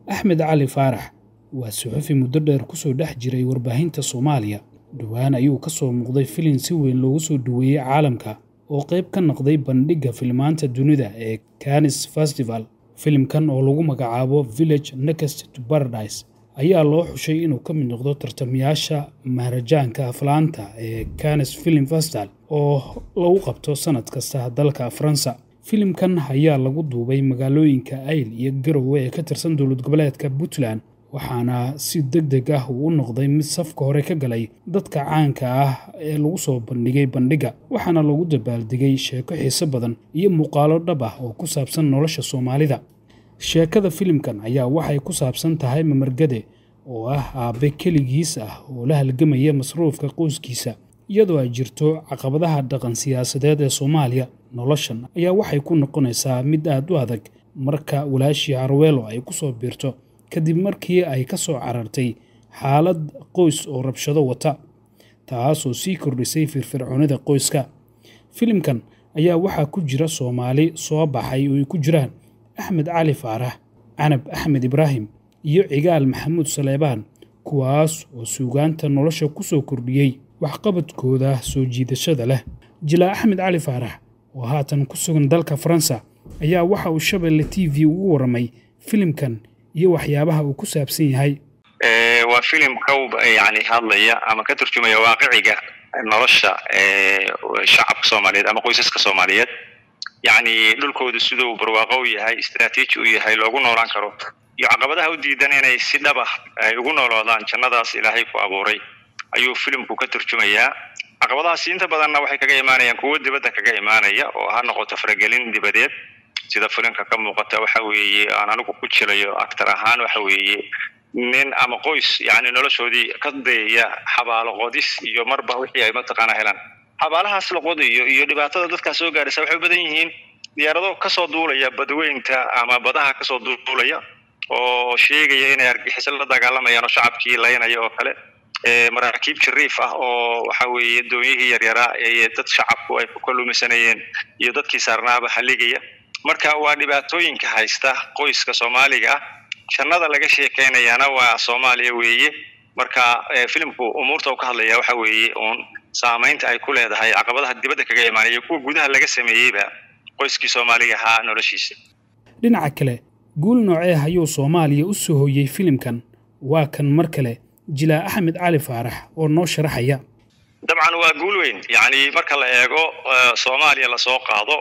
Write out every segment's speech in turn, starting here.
axmed cali faarax waa suxufi muddo dheer ku soo dhex jiray warbaahinta soomaaliya dhowaan ayuu ka soo muuqday filin si weyn loogu soo dhoweeyey caalamka oo qayb ka noqday bandhigga filmaanta dunida ee canis festival filimkan oo lagu magacaabo village next to paradise ayaa loo xushay inuu ka mid noqdo tartamayaasha maharajaanka aflaanta ee canis film festival oo lagu qabto sannad kasta dalka faransa filimkan ayaa lagu duubay magaalooyinka ayl iyo garowe ee ka tirsan dowlad goboleedka puntland waxaana si deg deg ah uu u noqday mid safka hore ka galay dadka caanka ah ee lagu soo bandhigay bandhigga waxaana lagu dabaaldegay sheeko xiise badan iyo muuqaalo dhab ah oo ku saabsan nolosha soomaalida sheekada filimkan ayaa waxay ku saabsan tahay mamargade oo ah aabbe keligiis ah oo la halgamaya masruufka qoyskiisa iyadoo ay jirto caqabadaha dhaqan siyaasadeed ee soomaaliya noloshan ayaa waxay ku noqonaysaa mid aad u adag marka walaashii harweelo ay ku soo biirto kadib markii ay ka soo carartay xaalad qoys oo rabshado wata taasoo sii kordhisay firfircoonida qoyska filimkan ayaa waxaa ku jira soomaali soo baxay oo ay ku jiraan axmed cali faarax canab axmed ibraahim iyo cigaal maxamuud saleebaan kuwaas oo suugaanta nolosha ku soo kordhiyey waxqabadkooda soo jiidashada leh jilaa axmed cali faarax oo haatan ku sugan dalka faransa ayaa waxa uu shabeelle t v ugu warramay filimkan iyo waxyaabaha uu ku saabsan yahay waa filim ka yani hadlaya ama ka turjumaya waaqiciga nolosha shacabka soomaaliyeed ama qoysaska soomaaliyeed yacni dhulkooda siduu barwaaqo u yahay istraatiiji u yahay loogu noolaan karo iyo caqabadaha u diidan inay si dhaba ay ugu nooloodaan jannadaas ilaahay ku abuuray ayuu filimku ka turjumayaa caqabadahaasi inta badanna waxay kaga imaanayaan kuwo dibadda kaga imaanaya oo ha noqoto faragelin dibadeed sida filimka ka muuqata waxa weeye aan anigu ku jirayo actor ahaan waxa weeye nin ama qoys yani noloshoodii ka dayaya xabaalo qodis iyo marba wixii ay mataqaana helaan xabaalahaas la qodayo iyo dhibaatada dadkaa soo gaaraysa waxay u badan yihiin diyaarado kasoo duulaya badweynta ama badaha kasoo duulaya oo sheegaya inay argixiso la dagaalamayaan oo shacabkii laynaya oo kale maraakiib jariif ah oo waxa weeye doonyihii yaryaraa ee dad shacabku ay ku kaluumaysanayeen iyo dadkii saarnaaba haligaya marka waa dhibaatooyinka haysta qoyska soomaaliga ah jannada laga sheekeynayaana waa soomaaliya weeye marka filimku umuurta uu ka hadlaya waxa weeye uun saamaynta ay ku leedahay caqabadaha dibadda kaga imaanaya kuwa gudaha laga sameeyeyba qoyskii soomaaliga ahaa noloshiisa dhinaca kale guul noocee ayuu soomaaliya u soo hoyey filimkan waa kan mar kale jilaa axmed cali faarax oo noo sharaxaya dabcan waa guul weyn yacni marka la eego soomaaliya lasoo qaado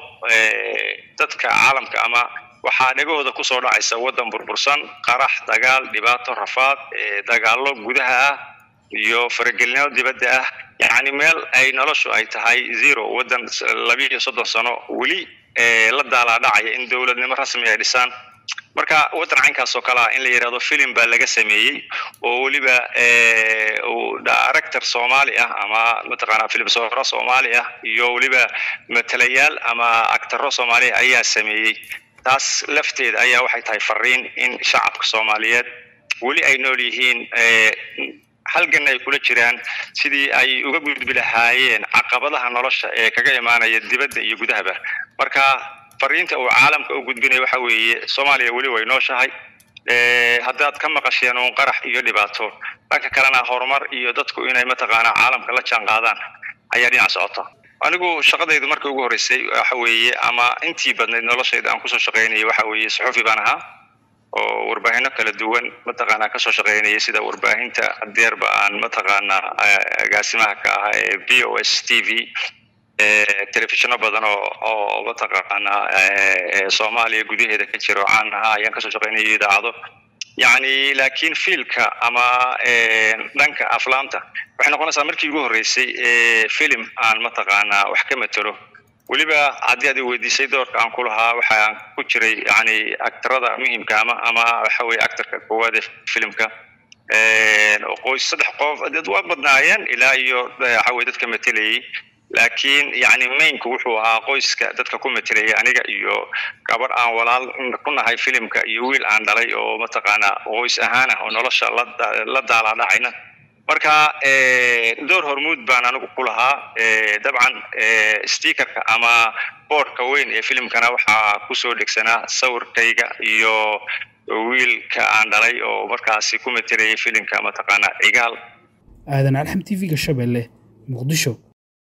dadka caalamka ama waxaa dhegahooda kusoo dhacaysa waddan burbursan qarax dagaal dhibaato rafaad dagaallo gudaha ah iyo faragelinimo dibadda ah yacni meel ay noloshu ay tahay zero waddan labiiyo soddon sano weli la daalaadhacaya in dowladnimo rasmi ay dhisaan marka waddan caynkaas oo kale ah in la yidhahdo filim baa laga sameeyey oo weliba director soomaali ah ama mataqaanaa filim sooro soomaali ah iyo weliba matalayaal ama actaro soomaaliya ayaa sameeyey taas lafteeda ayaa waxay tahay fariin in shacabka soomaaliyeed weli ay nool yihiin halgan ay kula jiraan sidii ay uga gudbi lahaayeen caqabadaha nolosha ee kaga imaanaya dibadda iyo gudahaba marka fariinta uu caalamka u gudbinaya waxa weeye soomaaliya weli way nooshahay haddaad ka maqasheen uun qarax iyo dhibaato dhanka kalena horumar iyo dadku inay mataqaanaa caalamka la jaan qaadaan ayaa dhinac socota anigu shaqadaydu markii ugu horreysay waxa weeye ama intii badnayd noloshayda aan kusoo shaqaynayay waxa weeye suxufi baan ahaa oo warbaahinno kala duwan mataqaanaa kasoo shaqaynayay sida warbaahinta adeerba aan mataqaanaa agaasimaha ka ahaa ee v o s t v telefishinno badan oo oo mataqaanaa soomaaliya gudaheeda ka jira oo caan ahaa ayaan kasoo shaqaynayay idaacado yacni laakiin fiilka ama dhanka aflaamta waxay noqonaysaa markii ugu horreysay filim aan mataqaanaa wax ka matelo weliba haddii aad i weydiisay doorka aan ku lahaa waxaan ku jiray yani actarada muhimka ama ama waxa weye actorka koowaad ee filimka qoys saddex qof dad waa badnaayeen ilaa iyo waxa weye dadka matelayay laakiin yani mainka wuxuu ahaa qoyska dadka ku matelaya aniga iyo gabar aan walaal ku nahay filimka iyo wiil aan dhalay oo mataqaanaa qoys ahaan ah oo nolosha la daalaadhacayna marka door hormuud baan anigu ku lahaa dabcan stickerka ama boardka weyn ee filimkana waxaa kusoo dhegsanaa sawirkayga iyo wiilka aan dhalay oo markaasi ku matelayay filimka mataqaana cigaal aadan alxam t v-ga shabeelle muqdisho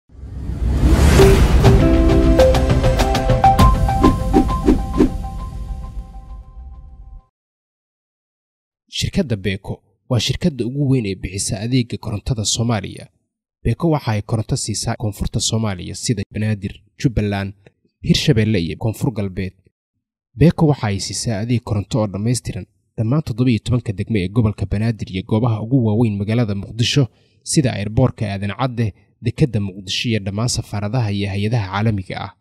shirkadda beeko waa shirkadda ugu weyn ee bixisa adeega korontada soomaaliya beeko waxa ay koronto siisaa koonfurta soomaaliya sida banaadir jubbaland hirshabeelle iyo koonfur galbeed beeko waxa ay siisaa adeeg koronto oo dhammaystiran dhammaan toddobiiyo tobanka degme ee gobolka banaadir iyo goobaha ugu waaweyn magaalada muqdisho sida airboorka aadan cadde dekedda muqdisho iyo dhammaan safaaradaha iyo hay-adaha caalamiga ah